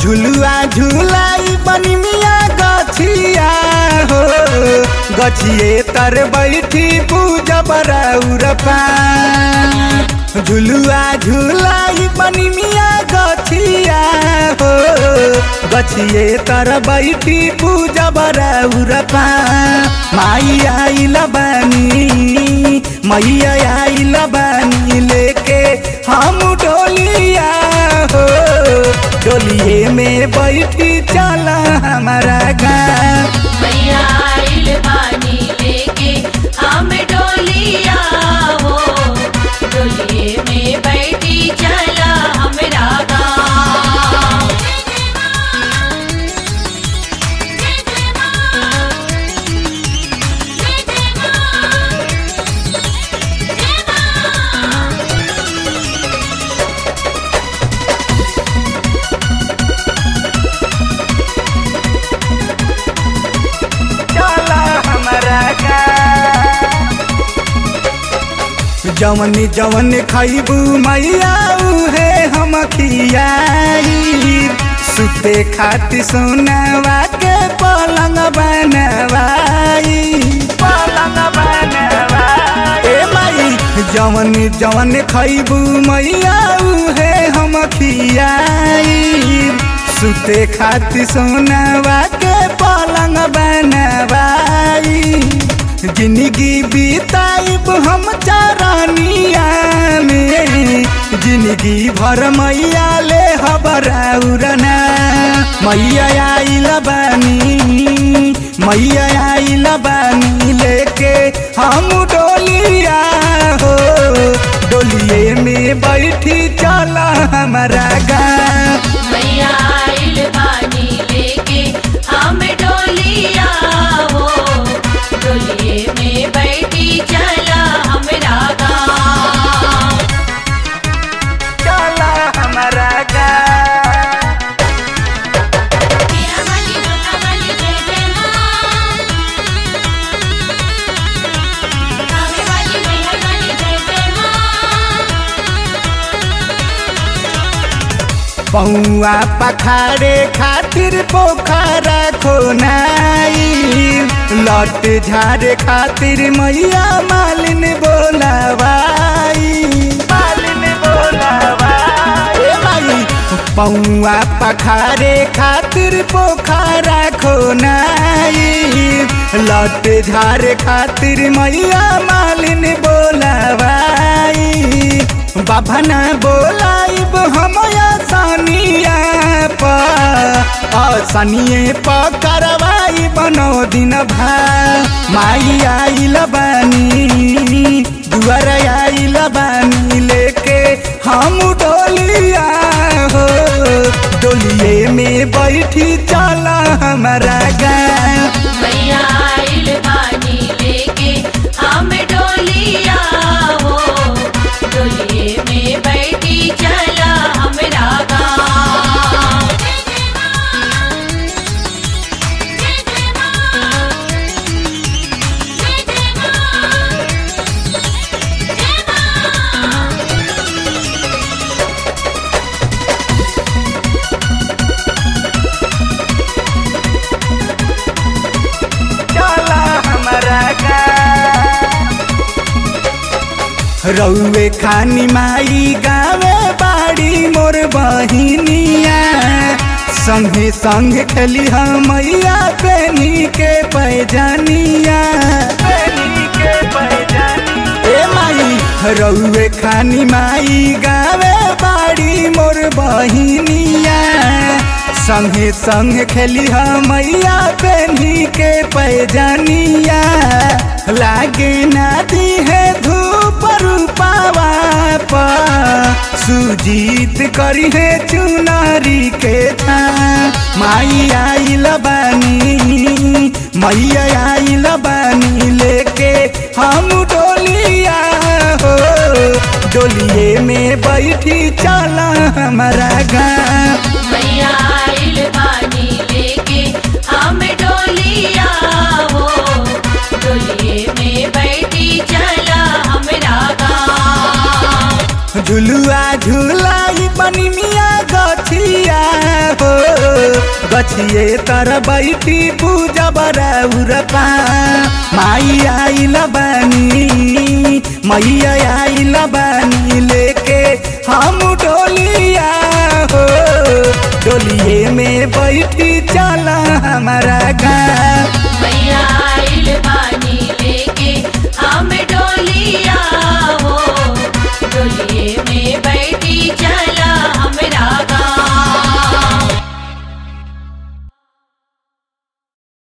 झुलुआ झुलाई बनी मिया गछिया हो गछिए तर बैठी पूजब रौरपा झुलुआ झुलाई बनी मिया गछिया हो गछिए तर बैठी पूजब रौरपा माई आइल बानी मैया आइल बानी लेके हम डोलिया हो डोलिए में बैठी चला हमारा गाँव मैया आइल बानी लेके हम डोलिया हो डोलिए में बैठी चला हमरा गाँव चला हमारा जवन जवन खैबू मैया उहे हम खियाई सुते खातिर सोनावा के पलंग बनवाई पलंग बनवाई ए माई जवन जवन खैबू मैया उहे हम खियाई सुते खातिर सोनावा के पलंग बनवाई जिंदगी बीताइब हम चरनिया में जिंदगी भर मैया ले हबरना मैया आइल बानी मैया आइल बानी लेके हम डोलिया हो डोलिए में बैठी चला हमारा गाँव मैया आइल बानी लेके हम डोलिया हो डोलिए में बैठी चला हमरा गाँव चला हमारा गाँव पिया वाली डोला वाली जय जय माँ कावे वाली मैया वाली जय जय माँ पौआ पखारे खातिर पोखरा खोनाई लट झारे खातिर मैया मालिन बोलावाई मालिन बोलावाई ए माई पौआ पखारे खातिर पोखरा खोनाई लट झारे खातिर मैया मालिन बोलावाई बाबा ना बोलाइब हम सनिया सनिए प करवाई बनो दिन भा माई आइल बानी दुआर आइल बानी लेके हम डोलिया हो डोलिए में बैठी चला हमारा गाँव मैया आइल बानी लेके हम डोलिया हो डोलिए में बैठी चला हमरा गाँव चला हमारा रउए खानी माई गावे बाड़ी मोर बहिनिया संगे संग खेली हम मैया पेनी के पैजानिया ए माई रउए खानी माई गावे बाड़ी मोर बहिनिया संगे संग खेली हम मैया पेनी के पैजानिया लागे नादी है धूप रूपावा पा सुजीत करी है चुनारी के था माई आइल बानी मैया आइल बानी लेके हम डोलिया हो डोलिए में बैठी चला हमारा गाँव मैया आइल बानी लेके हम डोलिया हो डोलिए में बैठी चला हमरा गाँव झुलुआ झुलाई बनी मिया गछिया हो गछिए तर बैठी पूजा बराउरपा माई आइल बानी मैया आइल बानी लेके हम डोलिया हो डोलिए में बैठी चला हमारा गाँव